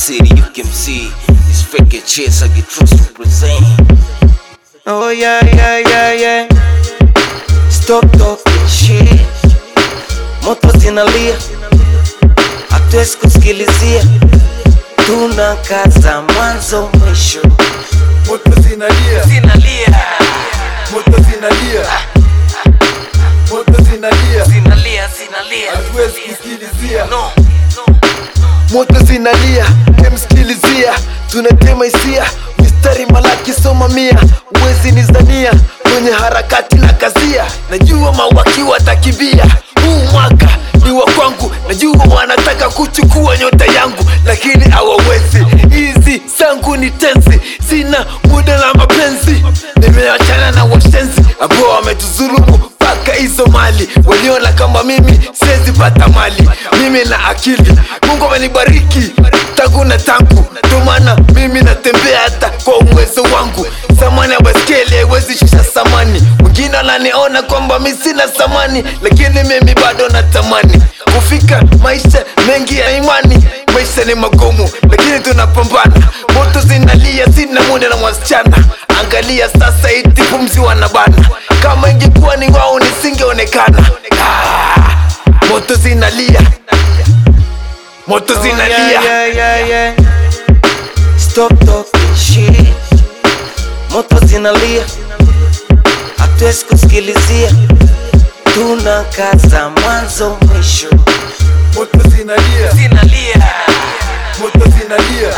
city, you can see these fake chicks I get trust to present. Oh yeah, yeah, yeah, yeah. Stop talking shit. Moto zinalia, hatuwezi kusikilizia. Tuna kaza mwanzo mwisho. moto zinalia Zinalia, moto zinalia moto zinalia zinalia, zinalia. hatuwezi kusikilizia No, moto zinalia emsikilizia tunatema hisia mistari malaki soma mia uwezi nizania kwenye harakati na kazia najua mawaki watakimbia huu mwaka ni wa kwangu najua wanataka kuchukua nyota yangu lakini hawawezi hizi zangu ni tenzi sina muda na mapenzi nimeachana na washenzi ambao wametuzulumu mpaka hizo mali waliona kama mimi siwezi pata mali mimi na akili mungu amenibariki tangu na tangu ndio maana mimi natembea hata kwa uwezo wangu samani ya baskeli haiwezi shusha samani wengine wananiona kwamba mi sina samani lakini mimi bado natamani kufika maisha mengi ya imani maisha ni magumu lakini tunapambana moto zinalia sina muda na wasichana angalia sasa iti pumzi wanabana kama ingekuwa ni wao nisingeonekana ah, moto zinalia moto zinalia yeah, yeah, yeah, yeah. Stop talking shit. Moto zinalia, hatuwezi kusikilizia. Tuna kaza mwanzo mwisho. moto zinalia Zinalia, moto zinalia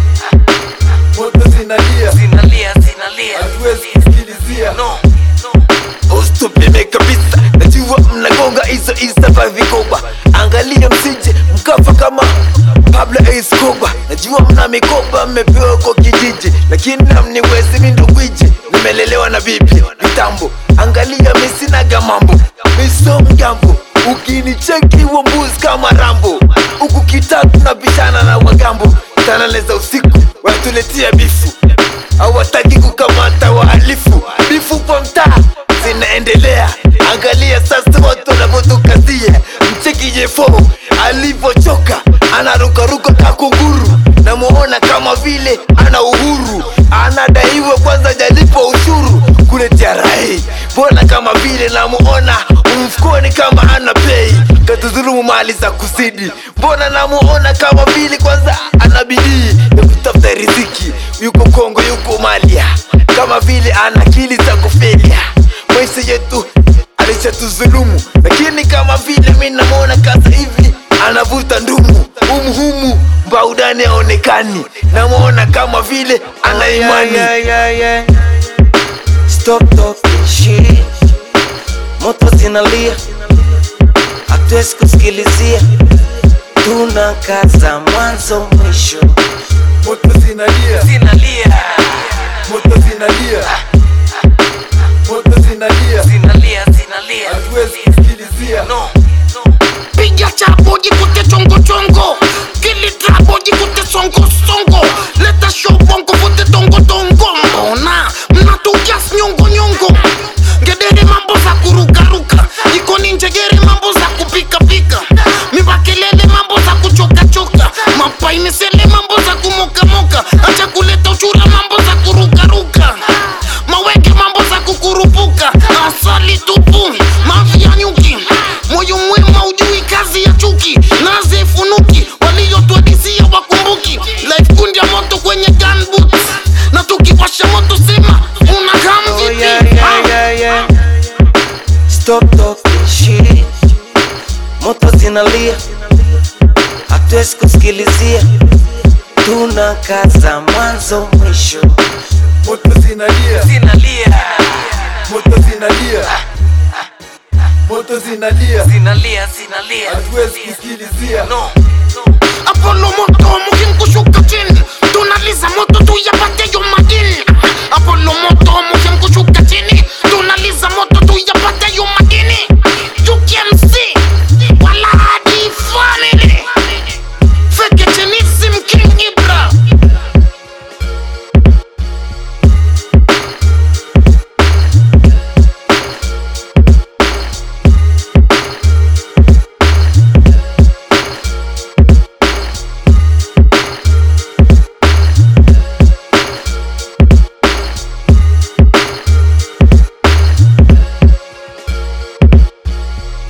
moto zinalia zinalia, zinalia. hatuwezi kusikilizia No, Usitupime kabisa, najua mnagonga hizo isa vya vikoba. Angalia msije mkafa kama Pablo Escobar. Najua mna mikoba mmepewa kwa kijiji, lakini namniwezi mi ndo gwiji. Nimelelewa na bibi vitambo, angalia mi sinaga mambo, mi so mgambo. Ukinicheki wa mbuzi kama Rambo, huku kitatu nabishana na wagambo. Tanane za usiku wanatuletea bifu hawataki kukamata wahalifu. Bifu kwa mtaa zinaendelea, angalia sasa watu wanavyotukazia. Mcheki Jefo alivyochoka, anarukaruka kakunguru, namuona kama vile ana uhuru, anadaiwa kwanza jalipo ushuru kule TRA. Mbona kama vile namuona mfukoni kama ana pei, katudhulumu mali za kusidi. Mbona namuona kama vile kwanza ana bidii ya kutafuta riziki, yuko Kongo, yuko Malia, kama vile ana akili za kufelia. Maisha yetu alishatuzulumu, lakini kama vile mi namuona kasa hivi anavuta ndumu humuhumu baudani aonekani, namuona kama vile ana imani yeah, yeah, yeah. Stop talking shit. Moto zinalia, hatuwezi kusikilizia. Tuna kaza mwanzo mwisho. moto zinalia, Zinalia, moto zinalia, moto zinalia, zinalia, zinalia. hatuwezi kusikilizia. No, piga chapo jikute chongo chongo kili trapo jikute songo songo leta show bongo vote tongo tongo mbona mnatukias nyongo nyongo ngedere mambo za kurukaruka ikoni njegere mambo za kupika pika mibakelele mambo za kuchoka choka mapaimisele mambo za kumoka moka acha kuleta uchura mambo za kurukaruka mawenge mambo za kukurupuka asali tupu mavi ya nyuki moyo mwema ujui kazi ya chuki nazifunuki waliyotwadisia wakumbuki life kundi ya moto kwenye gunboot na tukiwasha moto sema una oh kamvipi yeah, yeah, yeah, yeah. Stop talking shit. Moto zinalia, hatuwezi kusikilizia. Tuna kaza mwanzo mwisho. Moto zinalia, Zinalia, moto zinalia, moto zinalia, zinalia, zinalia. hatuwezi kusikilizia. No,